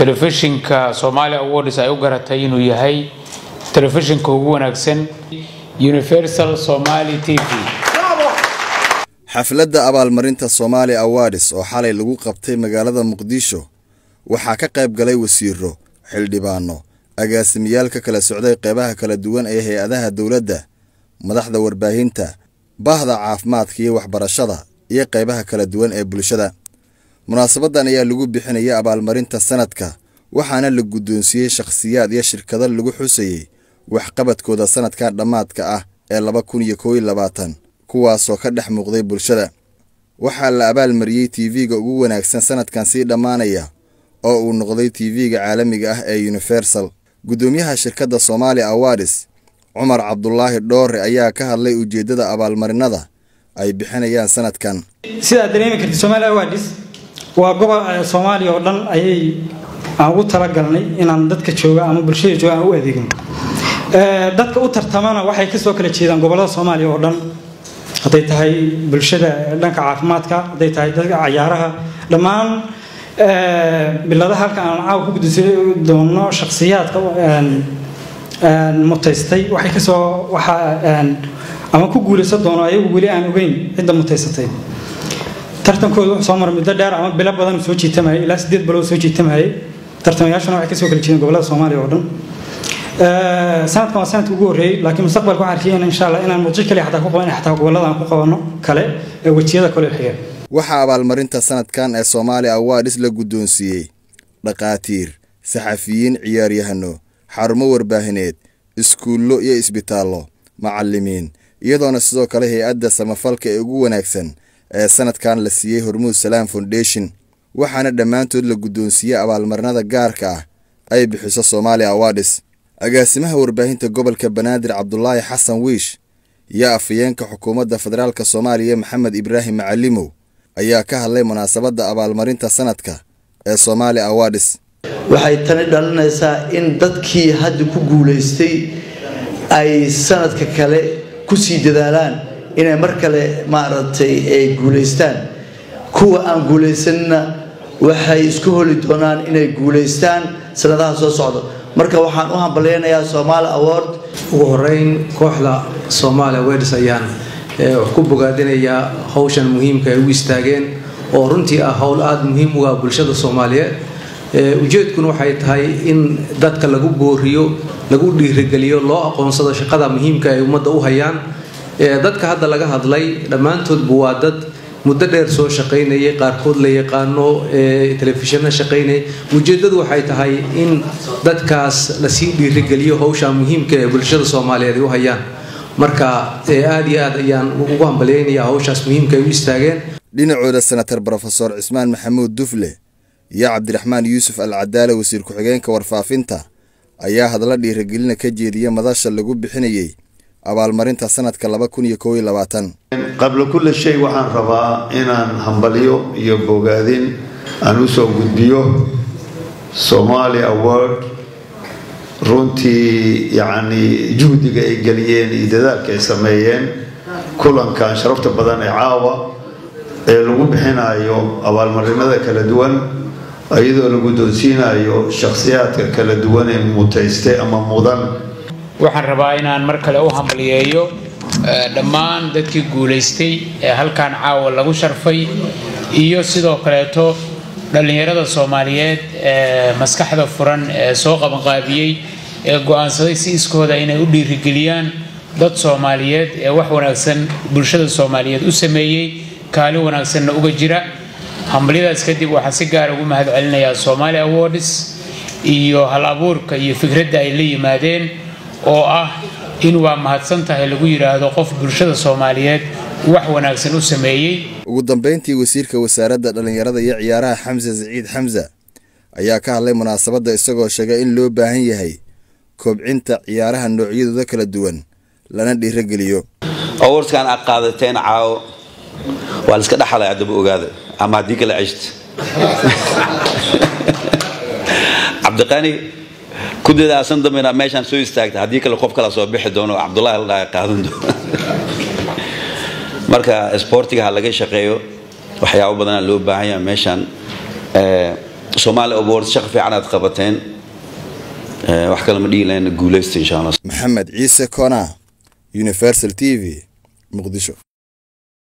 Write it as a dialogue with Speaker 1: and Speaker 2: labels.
Speaker 1: telefishinka somaali awards ay u garatay inuu yahay telefishinka ugu wanaagsan universal somali t v
Speaker 2: xafladda abaalmarinta somaali awards oo xalay lagu qabtay magaalada muqdisho waxaa ka qayb galay wasiiro xildhibaano agaasimayaal ka kala socday qeybaha kala duwan ee hay-adaha dowladda madaxda warbaahinta bahda caafimaadka iyo waxbarashada iyo qeybaha kala duwan ee bulshada munaasabadan ayaa lagu bixinaya abaalmarinta sanadka waxaana la guddoonsiiyey shakhsiyaad iyo shirkado lagu xusayey waxqabadkooda sanadkan dhammaadka ah ee laba kun iyo koob iyo labaatan kuwaasoo ka dhex muuqday bulshada waxaa la abaalmariyey tv-ga ugu wanaagsan sanadkan sii dhammaanaya oo uu noqday tv-ga caalamiga ah ee universal guddoomiyaha shirkadda somaali awards cumar cabdulaahi dhoore ayaa ka hadlay ujeeddada abaalmarinada ay bixinayaan sanadkan
Speaker 3: sidaad dareemi kartid somaali awards waa gobol soomaaliya oo dhan ayay aan ugu talagalnay inaan dadka jooga ama bulshada jooga aan u adeegno dadka u tartamana waxay kasoo kala jeedaan gobolada soomaaliya oo dhan hadday tahay bulshada dhanka caafimaadka hadday tahay dadka cayaaraha dhammaan biladaha halka aan caawa ku gudisa doono shakhsiyaadka mutaystay waxay kasoo waxaa ama ku guulaysan doono ayagu weli aan ogeyn cidda mutaysatay tartankooda wuxuu soo maray muddo dheer ama bilo badan soo jiitamayay ilaa sideed bilood soo jiitamayay tartamayaashuna waxay kasoo kala jeedeen gobolada soomaaliya oo dhan sanadkan waa sanadka ugu horreeyey laakiin mustaqbalka waxaan arkayna insha allah inaan muqdisho kaliya xataa ku qaban xataa gobolada aan ku qabano kale ee wejiyada kale xiga
Speaker 2: waxaa abaalmarinta sanadkan ee soomaali awards la guddoonsiiyey dhakhaatiir saxafiyiin ciyaaryahano xarumo warbaahineed iskuullo iyo isbitaallo macallimiin iyadoona sidoo kale hay-adda samafalka ee ugu wanaagsan ee sanadkan la siiyey hormuud salaam foundation waxaana dhammaantood la guddoonsiiyey abaalmarinada gaarka ah ay bixiso somaali awards agaasimaha warbaahinta gobolka banaadir cabdulaahi xasan wiish iyo afhayeenka xukuumadda federaalk soomaaliya maxamed ibraahim macalimow ayaa ka hadlay munaasabadda abaalmarinta sanadka ee somaali awards
Speaker 4: waxay tani dhalinaysaa in dadkii hadda ku guulaystay ay sanadka kale kusii dadaalaan inay mar kale maaragtay ay guulaystaan kuwa aan guulaysanina waxay isku holi doonaan inay guulaystaan sanadaha soo socda marka waxaan u hambalyaynayaa somaali award
Speaker 5: ugu horeyn kooxda somaali awards ayaan wax ku bogaadinayaa howshan muhiimka ay u istaageen oo runtii ah howl aada muhiim u ah bulshada soomaaliyeed ujeedkuna waxay tahay in dadka lagu booriyo lagu dhiirigeliyo loo aqoonsado shaqada muhiimka ay ummadda u hayaan dadka hadda laga hadlay dhammaantoodba waa dad muddo dheer soo shaqaynayay qaarkood la yaqaano telefishinna shaqaynayay ujeedadu waxay tahay in dadkaas lasii dhiirigeliyo howsha muhiimka ee bulshada soomaaliyeed ay u hayaan marka aada iyo aad ayaan ugu hambalyaynayaa howshaas muhiimka ay u istaageen
Speaker 2: dhinacooda senatar brofesor cismaan maxamuud dufle iyo cabdiraxmaan yuusuf al cadaale wasiir ku-xigeenka warfaafinta ayaa hadla dhiirigelina ka jeediya madasha lagu bixinayey abaalmarinta sanadka laba kun iyo koob iyo labaatan
Speaker 6: qabla kulli shay waxaan rabaa inaan hambalyo iyo bogaadin aan usoo gudbiyo somaali award runtii yacni juhdiga ay geliyeen iyo dadaalka ay sameeyeen kulankan sharafta badan ee caawa ee lagu bixinayo abaalmarinada kala duwan iyadoo la guddoonsiinayo shakhsiyaadka kala duwan ee mutayste ama mudan
Speaker 1: waxaan rabaa inaan mar kale u hambaliyeeyo dhammaan dadkii guulaystay ee halkan caawa lagu sharfay iyo sidoo kaleeto dhallinyarada soomaaliyeed ee maskaxda furan ee soo qabanqaabiyey ee go-aansaday si iskooda inay u dhiirigeliyaan dad soomaaliyeed ee wax wanaagsan bulshada soomaaliyeed u sameeyey kaalin wanaagsanna uga jira hambalyadaas kadib waxaan si gaara ugu mahad celinayaa somaali awards iyo hal abuurka iyo fikradda ay la yimaadeen oo ah in waa mahadsan tahay lagu yidhaahdo qof bulshada soomaaliyeed wax wanaagsan u sameeyey
Speaker 2: ugu dambeyntii wasiirka wasaaradda dhallinyarada iyo ciyaaraha xamse siciid xamse ayaa ka hadlay munaasabadda isagoo sheegay in loo baahan yahay kobcinta ciyaaraha noocyadooda kala duwan lana dhiirogeliyo
Speaker 7: awardskan aad qaadateen caawo waa la iska dhaxlay haddaba ogaada ama haddii kala ceshta cabdiqani ku dadaasan dambe inaad meeshaan soo istaagta haddii kale qof kala soo bixi doono cabdullahi la dhaha qaadan doono marka isboortiga ha laga shaqeeyo waxyaabo badanaa loo baahan yaha meeshaan soomaali awards shaqo fiican aad qabateen wax kale ma dhihi lahayn guuleysta insha allah
Speaker 2: maxamed ciise kona universal t v muqdisho